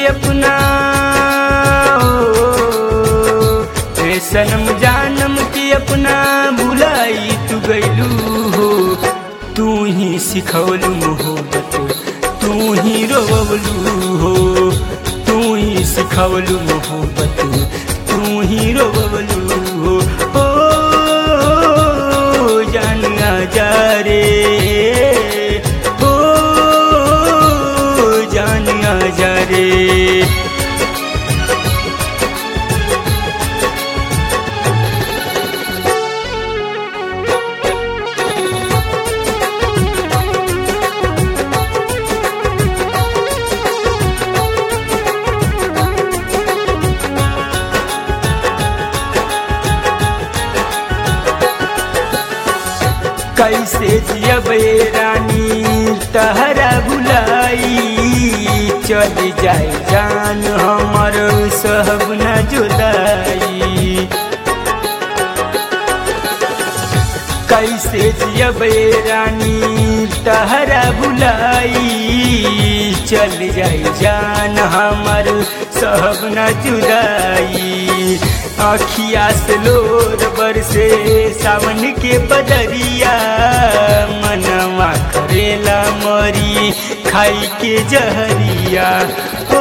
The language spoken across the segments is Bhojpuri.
के अपना ए सनम जानम के अपना भुलाई तू गैलू हो तू ही सिखौलू मोहब्बत तू ही रोवलू हो तू ही सिखौलू मोहब्बत तू ही रोवलू हो ओ जान जा रे ओ जान जा रे कैसे जियब रानी तहरा भुलाई चल जाए जान हमर सहब न जुदाई कैसे जियब रानी तहरा भुलाई चल जाए जान हमर सहब न जुदाई अखिया से लोर बरसे सावन के बदरिया मनवा करेला मरी खाई के जहरिया ओ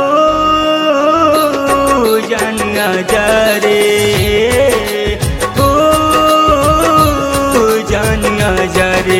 जानिया जा रे ओ जानिया जा रे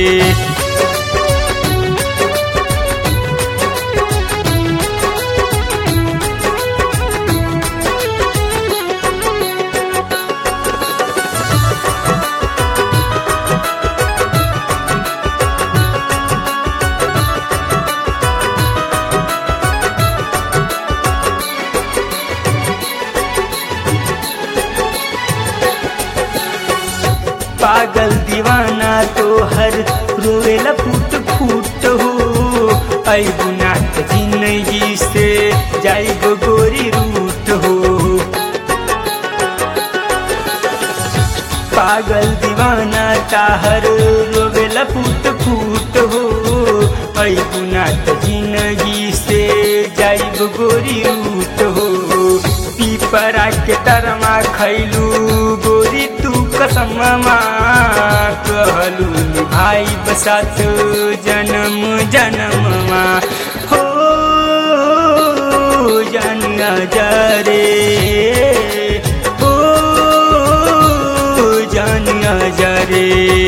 पागल दीवाना तो हर रोवेला फूट फूट हो आई गुना जिंदगी से जाई गो गोरी रूट हो पागल दीवाना ताहर रोवेला फूट फूट हो आई गुना जिंदगी से जाई गो गोरी रूट हो पीपरा के तरमा खैलू गोरी तू कसममा कहलू भाई बसात जन्म जन्ममा हो जानिया जा रे हो जानिया जा रे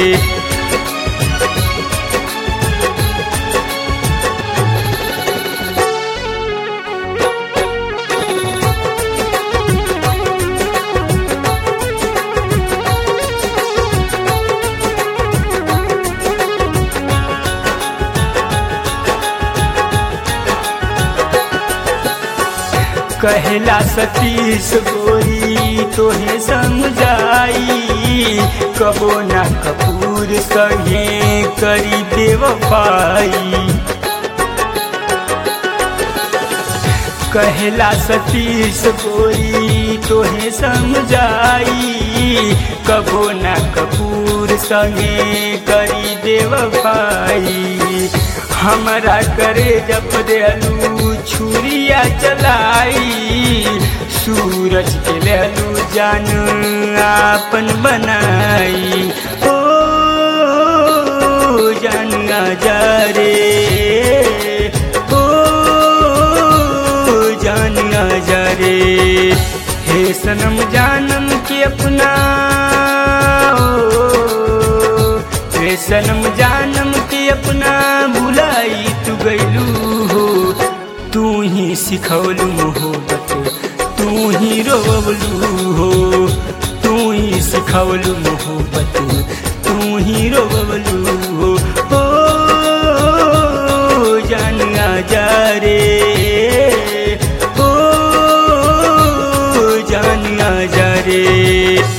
कहला सतीश गोरी तोहे समझाई कबो ना कपूर सहे करी बेवफाई कहला सतीश गोरी तोहे समझाई कबो ना कपूर संगे करी बेवफाई हमरा करे जब देलू छुरिया चलाई सूरज के लेलू जान आपन बनाई ओ जानिया जा रे ओ जानिया जा रे हे सनम जानम के अपना हे सनम जानम के अपना भुलाई तू गैलू हो तू ही सिखौलू मोहब्बत तू ही रोवलू हो तू ही सिखौलू मोहब्बत तू ही रोवलू हो ओ जानिया जा रे ओ जानिया जा रे